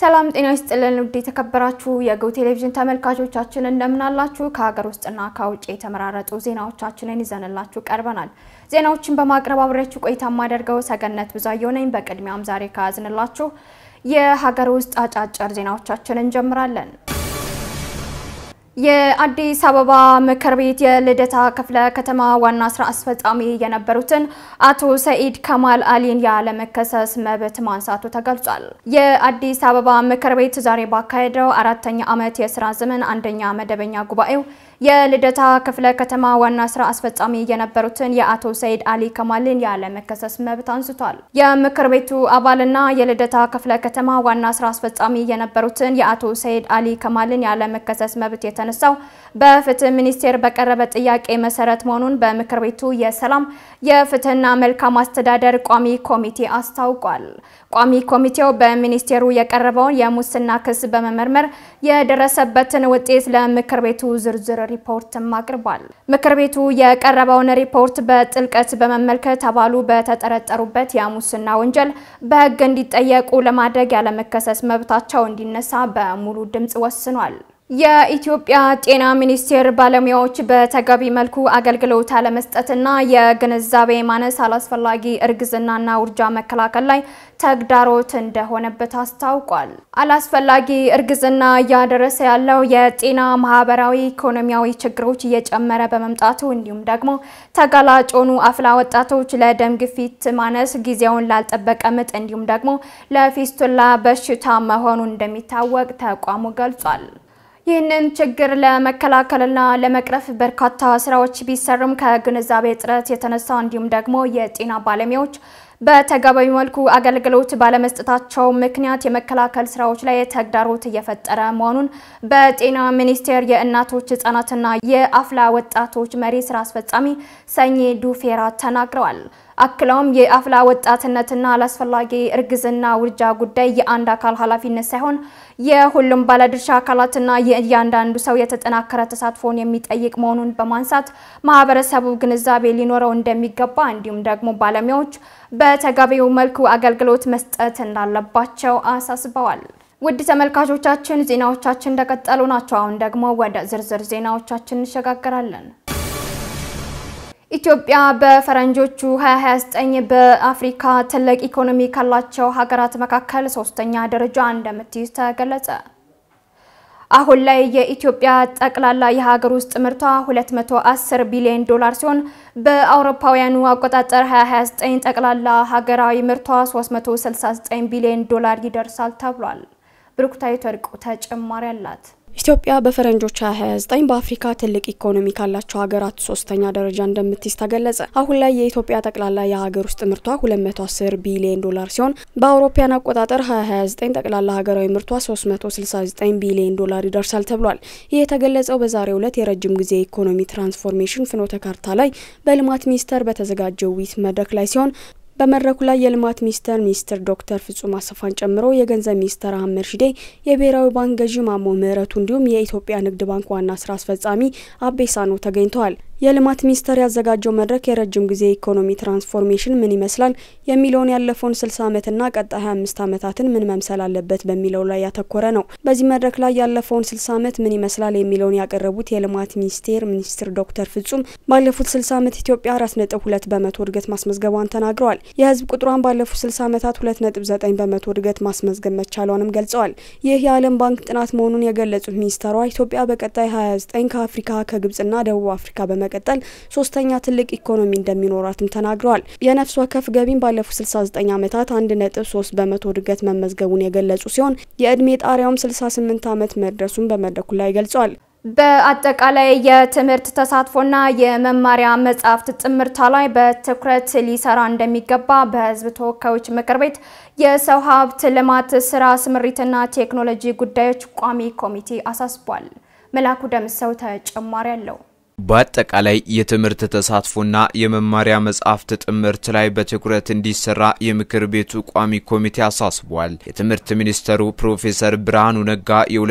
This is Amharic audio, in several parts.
ሰላም ጤና ይስጥልን ውድ የተከበራችሁ የገው ቴሌቪዥን ተመልካቾቻችን እንደምናላችሁ። ከሀገር ውስጥና ከውጭ የተመራረጡ ዜናዎቻችንን ይዘንላችሁ ቀርበናል። ዜናዎችን በማቅረብ አብሬያችሁ ቆይታ የማደርገው ሰገነት ብዙአየሁ ነኝ። በቅድሚያም ዛሬ ከያዝንላችሁ የሀገር ውስጥ አጫጭር ዜናዎቻችንን እንጀምራለን። የአዲስ አበባ ምክር ቤት የልደታ ክፍለ ከተማ ዋና ስራ አስፈጻሚ የነበሩትን አቶ ሰኢድ ከማል አሊን ያለመከሰስ መብት ማንሳቱ ተገልጿል። የአዲስ አበባ ምክር ቤት ዛሬ ባካሄደው አራተኛ ዓመት የስራ ዘመን አንደኛ መደበኛ ጉባኤው የልደታ ክፍለ ከተማ ዋና ስራ አስፈጻሚ የነበሩትን የአቶ ሰኢድ አሊ ከማልን ያለመከሰስ መብት አንስቷል። የምክር ቤቱ አባልና የልደታ ክፍለ ከተማ ዋና ስራ አስፈጻሚ የነበሩትን የአቶ ሰኢድ አሊ ከማልን ያለመከሰስ መብት የተነሳው በፍትህ ሚኒስቴር በቀረበ ጥያቄ መሰረት መሆኑን በምክር ቤቱ የሰላም የፍትህና መልካም አስተዳደር ቋሚ ኮሚቴ አስታውቋል። ቋሚ ኮሚቴው በሚኒስቴሩ የቀረበውን የሙስና ክስ በመመርመር የደረሰበትን ውጤት ለምክር ቤቱ ዝርዝር ሪፖርትም አቅርቧል። ምክር ቤቱ የቀረበውን ሪፖርት በጥልቀት በመመልከት አባሉ በተጠረጠሩበት የሙስና ወንጀል በሕግ እንዲጠየቁ ለማድረግ ያለመከሰስ መብታቸው እንዲነሳ በሙሉ ድምፅ ወስኗል። የኢትዮጵያ ጤና ሚኒስቴር ባለሙያዎች በተገቢ መልኩ አገልግሎት አለመስጠትና የግንዛቤ ማነስ አላስፈላጊ እርግዝናና ውርጃ መከላከል ላይ ተግዳሮት እንደሆነበት አስታውቋል። አላስፈላጊ እርግዝና እያደረሰ ያለው የጤና ማህበራዊ፣ ኢኮኖሚያዊ ችግሮች እየጨመረ በመምጣቱ እንዲሁም ደግሞ ተጋላጭ የሆኑ አፍላ ወጣቶች ለደም ግፊት ማነስ፣ ጊዜውን ላልጠበቀ ምጥ እንዲሁም ደግሞ ለፊስቱላ በሽታ መሆኑ እንደሚታወቅ ተቋሙ ገልጿል። ይህንን ችግር ለመከላከልና ለመቅረፍ በርካታ ስራዎች ቢሰሩም ከግንዛቤ እጥረት የተነሳ እንዲሁም ደግሞ የጤና ባለሙያዎች በተገቢው መልኩ አገልግሎት ባለመስጠታቸው ምክንያት የመከላከል ስራዎች ላይ ተግዳሮት እየፈጠረ መሆኑን በጤና ሚኒስቴር የእናቶች ህጻናትና የአፍላ ወጣቶች መሪ ስራ አስፈጻሚ ሰኜ ዱፌራ ተናግረዋል። አክለውም የአፍላ ወጣትነትና አላስፈላጊ እርግዝና ውርጃ ጉዳይ የአንድ አካል ኃላፊነት ሳይሆን የሁሉም ባለድርሻ አካላትና የእያንዳንዱ ሰው የተጠናከረ ተሳትፎን የሚጠይቅ መሆኑን በማንሳት ማህበረሰቡ ግንዛቤ ሊኖረው እንደሚገባ እንዲሁም ደግሞ ባለሙያዎች በተገቢው መልኩ አገልግሎት መስጠት እንዳለባቸው አሳስበዋል። ውድ ተመልካቾቻችን ዜናዎቻችን እንደቀጠሉ ናቸው። አሁን ደግሞ ወደ ዝርዝር ዜናዎቻችን እንሸጋገራለን። ኢትዮጵያ በፈረንጆቹ 2029 በአፍሪካ ትልቅ ኢኮኖሚ ካላቸው ሀገራት መካከል ሶስተኛ ደረጃ እንደምትይዝ ተገለጸ። አሁን ላይ የኢትዮጵያ ጠቅላላ የሀገር ውስጥ ምርቷ 210 ቢሊዮን ዶላር ሲሆን በአውሮፓውያኑ አቆጣጠር 2029 ጠቅላላ ሀገራዊ ምርቷ 369 ቢሊዮን ዶላር ይደርሳል ተብሏል። ብሩክታዊት ወርቁ ተጨማሪ አላት። ኢትዮጵያ በፈረንጆች 2029 በአፍሪካ ትልቅ ኢኮኖሚ ካላቸው ሀገራት ሶስተኛ ደረጃ እንደምትይዝ ተገለጸ። አሁን ላይ የኢትዮጵያ ጠቅላላ የሀገር ውስጥ ምርቷ 210 ቢሊዮን ዶላር ሲሆን በአውሮፓውያን አቆጣጠር 2029 ጠቅላላ ሀገራዊ ምርቷ 369 ቢሊዮን ዶላር ይደርሳል ተብሏል። ይህ የተገለጸው በዛሬው ዕለት የረጅም ጊዜ ኢኮኖሚ ትራንስፎርሜሽን ፍኖተ ካርታ ላይ በልማት ሚኒስቴር በተዘጋጀው ውይይት መድረክ ላይ ሲሆን በመድረኩ ላይ የልማት ሚኒስቴር ሚኒስትር ዶክተር ፍጹም አሰፋን ጨምሮ የገንዘብ ሚኒስትር አህመድ ሺዴ፣ የብሔራዊ ባንክ ገዢ ማሞ ምህረቱ እንዲሁም የኢትዮጵያ ንግድ ባንክ ዋና ስራ አስፈጻሚ አቤ ሳኖ ተገኝተዋል። የልማት ሚኒስቴር ያዘጋጀው መድረክ የረጅም ጊዜ ኢኮኖሚ ትራንስፎርሜሽን ምን ይመስላል የሚለውን ያለፈውን 60 ዓመትና ቀጣይ 25 ዓመታትን ምን መምሰል አለበት በሚለው ላይ ያተኮረ ነው። በዚህ መድረክ ላይ ያለፈውን 60 ዓመት ምን ይመስላል የሚለውን ያቀረቡት የልማት ሚኒስቴር ሚኒስትር ዶክተር ፍጹም ባለፉት 60 ዓመት ኢትዮጵያ 4.2 በመቶ እድገት ማስመዝገቧን ተናግረዋል። የህዝብ ቁጥሯን ባለፉት 60 ዓመታት 2.9 በመቶ እድገት ማስመዝገብ መቻሏንም ገልጸዋል። ይህ የዓለም ባንክ ጥናት መሆኑን የገለጹት ሚኒስተሯ ኢትዮጵያ በቀጣይ 29 ከአፍሪካ ከግብጽና ደቡብ አፍሪካ በመ ቀጠል ሶስተኛ ትልቅ ኢኮኖሚ እንደሚኖራትም ተናግረዋል። የነፍስ ወከፍ ገቢም ባለፉት 69 ዓመታት 1.3 በመቶ እድገት መመዝገቡን የገለጹ ሲሆን የእድሜ ጣሪያውም 68 ዓመት መድረሱን በመድረኩ ላይ ገልጸዋል። በአጠቃላይ የትምህርት ተሳትፎና የመማሪያ መጻሕፍት ጥምርታ ላይ በትኩረት ሊሰራ እንደሚገባ በሕዝብ ተወካዮች ምክር ቤት የሰው ሀብት ልማት ስራ ስምሪትና ቴክኖሎጂ ጉዳዮች ቋሚ ኮሚቴ አሳስቧል። መላኩ ደምሰው ተጨማሪ አለው። በአጠቃላይ የትምህርት ተሳትፎና የመማሪያ መጽሐፍት ጥምርት ላይ በትኩረት እንዲሰራ የምክር ቤቱ ቋሚ ኮሚቴ አሳስቧል። የትምህርት ሚኒስተሩ ፕሮፌሰር ብርሃኑ ነጋ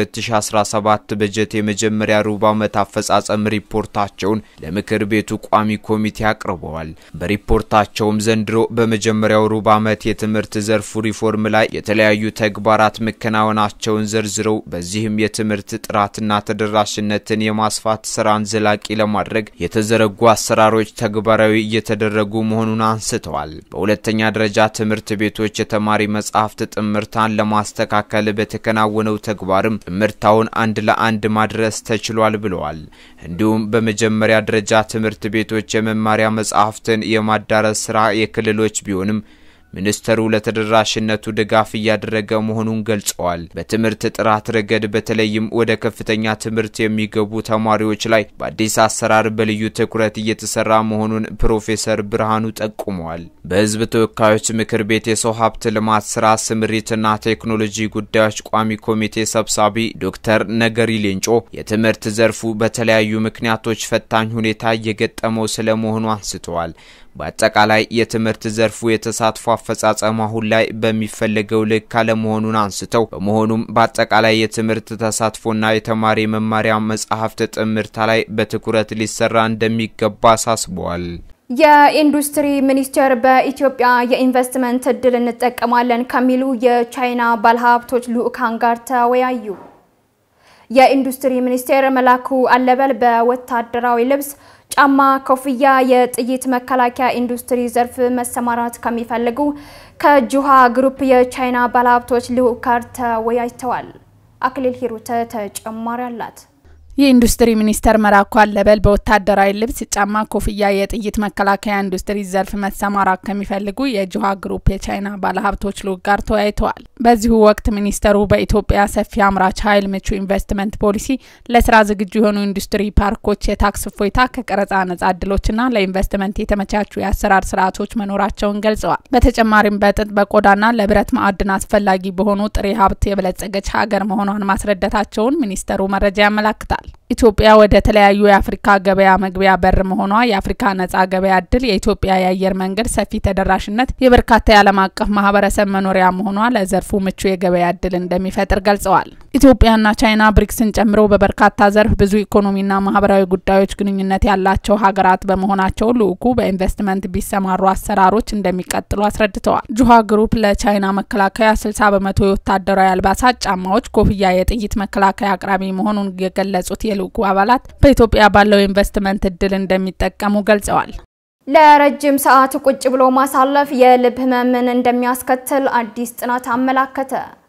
የ2017 በጀት የመጀመሪያ ሩብ ዓመት አፈጻጸም ሪፖርታቸውን ለምክር ቤቱ ቋሚ ኮሚቴ አቅርበዋል። በሪፖርታቸውም ዘንድሮ በመጀመሪያው ሩብ ዓመት የትምህርት ዘርፉ ሪፎርም ላይ የተለያዩ ተግባራት መከናወናቸውን ዘርዝረው በዚህም የትምህርት ጥራትና ተደራሽነትን የማስፋት ስራን ዘላቂ ለማድረግ የተዘረጉ አሰራሮች ተግባራዊ እየተደረጉ መሆኑን አንስተዋል። በሁለተኛ ደረጃ ትምህርት ቤቶች የተማሪ መጽሐፍት ጥምርታን ለማስተካከል በተከናወነው ተግባርም ጥምርታውን አንድ ለአንድ ማድረስ ተችሏል ብለዋል። እንዲሁም በመጀመሪያ ደረጃ ትምህርት ቤቶች የመማሪያ መጽሐፍትን የማዳረስ ስራ የክልሎች ቢሆንም ሚኒስተሩ ለተደራሽነቱ ድጋፍ እያደረገ መሆኑን ገልጸዋል። በትምህርት ጥራት ረገድ በተለይም ወደ ከፍተኛ ትምህርት የሚገቡ ተማሪዎች ላይ በአዲስ አሰራር በልዩ ትኩረት እየተሰራ መሆኑን ፕሮፌሰር ብርሃኑ ጠቁመዋል። በሕዝብ ተወካዮች ምክር ቤት የሰው ሀብት ልማት ስራ ስምሪትና ቴክኖሎጂ ጉዳዮች ቋሚ ኮሚቴ ሰብሳቢ ዶክተር ነገሪ ሌንጮ የትምህርት ዘርፉ በተለያዩ ምክንያቶች ፈታኝ ሁኔታ እየገጠመው ስለመሆኑ አንስተዋል። በአጠቃላይ የትምህርት ዘርፉ የተሳትፎ አፈጻጸም አሁን ላይ በሚፈለገው ልክ አለመሆኑን አንስተው በመሆኑም በአጠቃላይ የትምህርት ተሳትፎና የተማሪ መማሪያ መጽሐፍት ጥምርታ ላይ በትኩረት ሊሰራ እንደሚገባ አሳስበዋል። የኢንዱስትሪ ሚኒስቴር በኢትዮጵያ የኢንቨስትመንት እድል እንጠቀማለን ከሚሉ የቻይና ባለሀብቶች ልዑካን ጋር ተወያዩ። የኢንዱስትሪ ሚኒስቴር መላኩ አለበል በወታደራዊ ልብስ ጫማ፣ ኮፍያ፣ የጥይት መከላከያ ኢንዱስትሪ ዘርፍ መሰማራት ከሚፈልጉ ከጁሃ ግሩፕ የቻይና ባለሀብቶች ልዑክ ጋር ተወያይተዋል። አክሊል ሂሩተ ተጨማሪ አላት። የኢንዱስትሪ ሚኒስተር መላኩ አለበል በወታደራዊ ልብስ ጫማ፣ ኮፍያ፣ የጥይት መከላከያ ኢንዱስትሪ ዘርፍ መሰማራት ከሚፈልጉ የጁሃ ግሩፕ የቻይና ባለሀብቶች ልዑክ ጋር ተወያይተዋል። በዚሁ ወቅት ሚኒስተሩ በኢትዮጵያ ሰፊ አምራች ኃይል ምቹ ኢንቨስትመንት ፖሊሲ፣ ለስራ ዝግጁ የሆኑ ኢንዱስትሪ ፓርኮች፣ የታክስ እፎይታ፣ ከቀረጻ ነጻ እድሎችና ለኢንቨስትመንት የተመቻቹ የአሰራር ስርዓቶች መኖራቸውን ገልጸዋል። በተጨማሪም በጥጥ በቆዳና ለብረት ማዕድን አስፈላጊ በሆኑ ጥሬ ሀብት የበለጸገች ሀገር መሆኗን ማስረዳታቸውን ሚኒስተሩ መረጃ ያመላክታል። ኢትዮጵያ ወደ ተለያዩ የአፍሪካ ገበያ መግቢያ በር መሆኗ የአፍሪካ ነጻ ገበያ እድል፣ የኢትዮጵያ የአየር መንገድ ሰፊ ተደራሽነት፣ የበርካታ የዓለም አቀፍ ማህበረሰብ መኖሪያ መሆኗ ለዘርፉ ምቹ የገበያ እድል እንደሚፈጥር ገልጸዋል። ኢትዮጵያና ቻይና ብሪክስን ጨምሮ በበርካታ ዘርፍ ብዙ ኢኮኖሚና ማህበራዊ ጉዳዮች ግንኙነት ያላቸው ሀገራት በመሆናቸው ልዑኩ በኢንቨስትመንት ቢሰማሩ አሰራሮች እንደሚቀጥሉ አስረድተዋል። ጁሃ ግሩፕ ለቻይና መከላከያ 60 በመቶ የወታደራዊ አልባሳት፣ ጫማዎች፣ ኮፍያ፣ የጥይት መከላከያ አቅራቢ መሆኑን የገለጹት የልዑኩ አባላት በኢትዮጵያ ባለው ኢንቨስትመንት እድል እንደሚጠቀሙ ገልጸዋል። ለረጅም ሰዓት ቁጭ ብሎ ማሳለፍ የልብ ህመምን እንደሚያስከትል አዲስ ጥናት አመላከተ።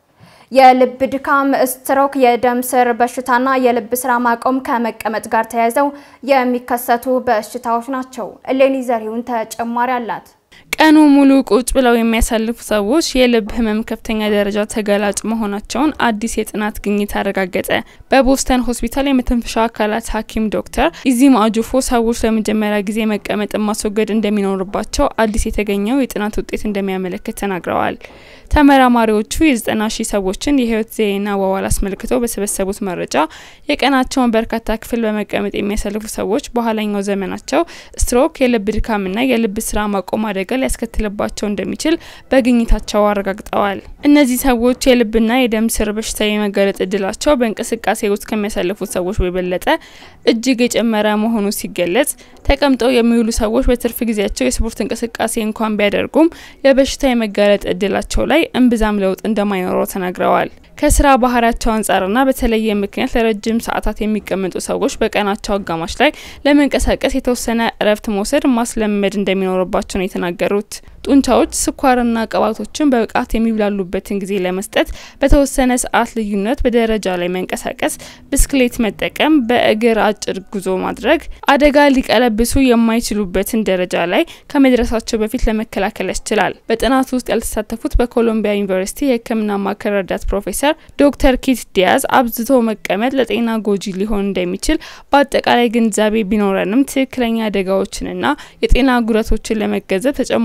የልብ ድካም፣ ስትሮክ፣ የደም ስር በሽታና የልብ ስራ ማቆም ከመቀመጥ ጋር ተያይዘው የሚከሰቱ በሽታዎች ናቸው። እሌኒ ዘሪሁን ተጨማሪ አላት። ቀኑ ሙሉ ቁጭ ብለው የሚያሳልፉ ሰዎች የልብ ህመም ከፍተኛ ደረጃ ተጋላጭ መሆናቸውን አዲስ የጥናት ግኝት አረጋገጠ። በቦስተን ሆስፒታል የመተንፈሻ አካላት ሐኪም ዶክተር ኢዚም አጁፎ ሰዎች ለመጀመሪያ ጊዜ መቀመጥን ማስወገድ እንደሚኖርባቸው አዲስ የተገኘው የጥናት ውጤት እንደሚያመለክት ተናግረዋል። ተመራማሪዎቹ የዘጠና ሺህ ሰዎችን የህይወት ዘይቤና አዋዋል አስመልክተው በሰበሰቡት መረጃ የቀናቸውን በርካታ ክፍል በመቀመጥ የሚያሳልፉ ሰዎች በኋላኛው ዘመናቸው ስትሮክ፣ የልብ ድካምና የልብ ስራ ማቆም አደጋ ሊያስከትልባቸው እንደሚችል በግኝታቸው አረጋግጠዋል። እነዚህ ሰዎች የልብና የደም ስር በሽታ የመጋለጥ እድላቸው በእንቅስቃሴ ውስጥ ከሚያሳልፉት ሰዎች በበለጠ እጅግ የጨመረ መሆኑ ሲገለጽ፣ ተቀምጠው የሚውሉ ሰዎች በትርፍ ጊዜያቸው የስፖርት እንቅስቃሴ እንኳን ቢያደርጉም የበሽታ የመጋለጥ እድላቸው ላይ እምብዛም ለውጥ እንደማይኖረው ተናግረዋል። ከስራ ባህሪያቸው አንጻርና በተለየ ምክንያት ለረጅም ሰዓታት የሚቀመጡ ሰዎች በቀናቸው አጋማሽ ላይ ለመንቀሳቀስ የተወሰነ እረፍት መውሰድ ማስለመድ እንደሚኖርባቸው ነው የተናገሩት። ጡንቻዎች ስኳርና ቅባቶችን በብቃት የሚብላሉበትን ጊዜ ለመስጠት በተወሰነ ሰዓት ልዩነት በደረጃ ላይ መንቀሳቀስ፣ ብስክሌት መጠቀም፣ በእግር አጭር ጉዞ ማድረግ አደጋ ሊቀለብሱ የማይችሉበትን ደረጃ ላይ ከመድረሳቸው በፊት ለመከላከል ያስችላል። በጥናቱ ውስጥ ያልተሳተፉት በኮሎምቢያ ዩኒቨርሲቲ የሕክምና ማዕከል ረዳት ፕሮፌሰር ዶክተር ኪት ዲያዝ አብዝቶ መቀመጥ ለጤና ጎጂ ሊሆን እንደሚችል በአጠቃላይ ግንዛቤ ቢኖረንም ትክክለኛ አደጋዎችንና የጤና ጉዳቶችን ለመገንዘብ ተጨማሪ ጥናቶች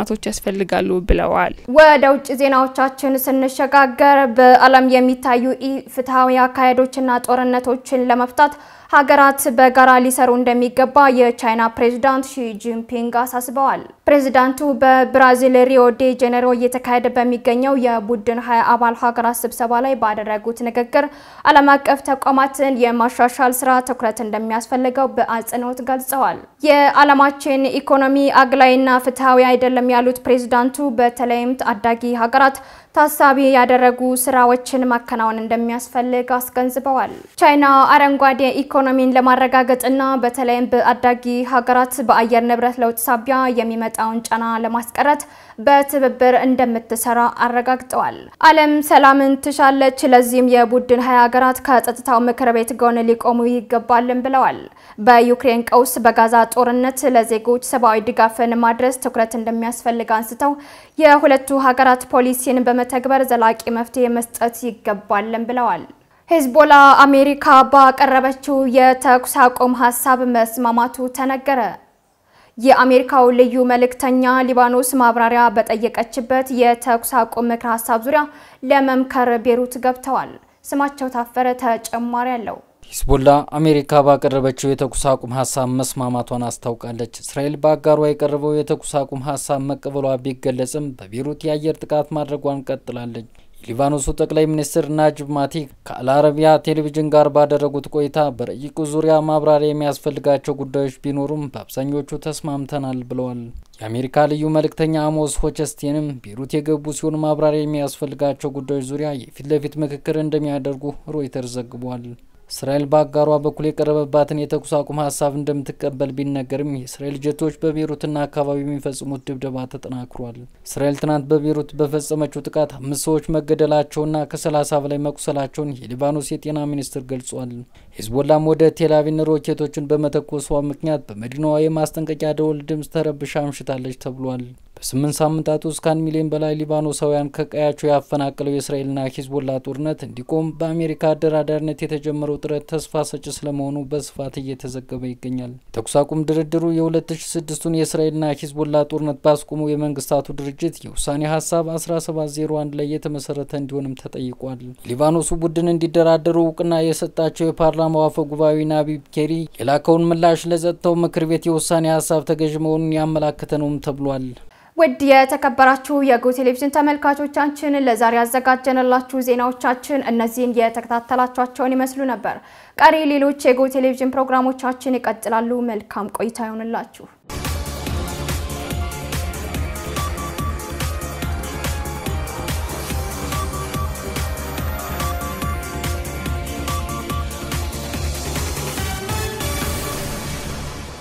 ጥናቶች ያስፈልጋሉ ብለዋል። ወደ ውጭ ዜናዎቻችን ስንሸጋገር በዓለም የሚታዩ ኢፍትሐዊ አካሄዶችና ጦርነቶችን ለመፍታት ሀገራት በጋራ ሊሰሩ እንደሚገባ የቻይና ፕሬዝዳንት ሺ ጂንፒንግ አሳስበዋል። ፕሬዝዳንቱ በብራዚል ሪዮ ዴ ጄኔሮ እየተካሄደ በሚገኘው የቡድን ሀያ አባል ሀገራት ስብሰባ ላይ ባደረጉት ንግግር ዓለም አቀፍ ተቋማትን የማሻሻል ስራ ትኩረት እንደሚያስፈልገው በአጽንኦት ገልጸዋል። የዓለማችን ኢኮኖሚ አግላይና ፍትሐዊ አይደለም ያሉት ፕሬዝዳንቱ በተለይም ታዳጊ ሀገራት ታሳቢ ያደረጉ ስራዎችን ማከናወን እንደሚያስፈልግ አስገንዝበዋል። ቻይና አረንጓዴ ኢኮኖሚን ለማረጋገጥና በተለይም በአዳጊ ሀገራት በአየር ንብረት ለውጥ ሳቢያ የሚመጣውን ጫና ለማስቀረት በትብብር እንደምትሰራ አረጋግጠዋል። ዓለም ሰላምን ትሻለች፣ ለዚህም የቡድን ሀያ ሀገራት ከጸጥታው ምክር ቤት ጎን ሊቆሙ ይገባልን ብለዋል። በዩክሬን ቀውስ፣ በጋዛ ጦርነት ለዜጎች ሰብአዊ ድጋፍን ማድረስ ትኩረት እንደሚያስፈልግ አንስተው የሁለቱ ሀገራት ፖሊሲን በመተግበር ዘላቂ መፍትሄ መስጠት ይገባልን ብለዋል። ሄዝቦላ አሜሪካ ባቀረበችው የተኩስ አቁም ሀሳብ መስማማቱ ተነገረ። የአሜሪካው ልዩ መልእክተኛ ሊባኖስ ማብራሪያ በጠየቀችበት የተኩስ አቁም ምክር ሀሳብ ዙሪያ ለመምከር ቤሩት ገብተዋል። ስማቸው ታፈረ ተጨማሪ አለው። ሂዝቦላ አሜሪካ ባቀረበችው የተኩስ አቁም ሀሳብ መስማማቷን አስታውቃለች። እስራኤል በአጋሯ የቀረበው የተኩስ አቁም ሀሳብ መቀበሏ ቢገለጽም በቤሩት የአየር ጥቃት ማድረጓን ቀጥላለች። የሊባኖሱ ጠቅላይ ሚኒስትር ናጅብ ማቲክ ከአልአረቢያ ቴሌቪዥን ጋር ባደረጉት ቆይታ በረቂቁ ዙሪያ ማብራሪያ የሚያስፈልጋቸው ጉዳዮች ቢኖሩም በአብዛኞቹ ተስማምተናል ብለዋል። የአሜሪካ ልዩ መልእክተኛ አሞስ ሆቸስቴንም ቤሩት የገቡ ሲሆን ማብራሪያ የሚያስፈልጋቸው ጉዳዮች ዙሪያ የፊት ለፊት ምክክር እንደሚያደርጉ ሮይተርስ ዘግቧል። እስራኤል በአጋሯ በኩል የቀረበባትን የተኩስ አቁም ሀሳብ እንደምትቀበል ቢነገርም የእስራኤል ጀቶች በቤሩትና አካባቢ የሚፈጽሙት ድብደባ ተጠናክሯል። እስራኤል ትናንት በቤሩት በፈጸመችው ጥቃት አምስት ሰዎች መገደላቸውና ከሰላሳ በላይ መቁሰላቸውን የሊባኖስ የጤና ሚኒስትር ገልጿል። ሂዝቦላም ወደ ቴልአቪቭ ሮኬቶችን በመተኮሷ ምክንያት በመዲናዋ የማስጠንቀቂያ ደወል ድምፅ ተረብሻ አምሽታለች ተብሏል። በስምንት ሳምንታት ውስጥ ከአንድ ሚሊዮን በላይ ሊባኖሳውያን ከቀያቸው ያፈናቀለው የእስራኤልና ሂዝቦላ ጦርነት እንዲቆም በአሜሪካ አደራዳሪነት የተጀመረው ጥረት ተስፋ ሰጪ ስለመሆኑ በስፋት እየተዘገበ ይገኛል። ተኩስ አቁም ድርድሩ የ2006ቱን የእስራኤልና ሂዝቦላ ጦርነት ባስቆመው የመንግስታቱ ድርጅት የውሳኔ ሀሳብ 1701 ላይ የተመሰረተ እንዲሆንም ተጠይቋል። የሊባኖሱ ቡድን እንዲደራደሩ እውቅና የሰጣቸው የፓርላማው አፈ ጉባኤ ናቢብ ኬሪ የላከውን ምላሽ ለጸጥታው ምክር ቤት የውሳኔ ሀሳብ ተገዥ መሆኑን ያመላከተ ነውም ተብሏል። ውድ የተከበራችሁ የጎ ቴሌቪዥን ተመልካቾቻችን ለዛሬ ያዘጋጀንላችሁ ዜናዎቻችን እነዚህን የተከታተላችኋቸውን ይመስሉ ነበር። ቀሪ ሌሎች የጎ ቴሌቪዥን ፕሮግራሞቻችን ይቀጥላሉ። መልካም ቆይታ ይሆንላችሁ።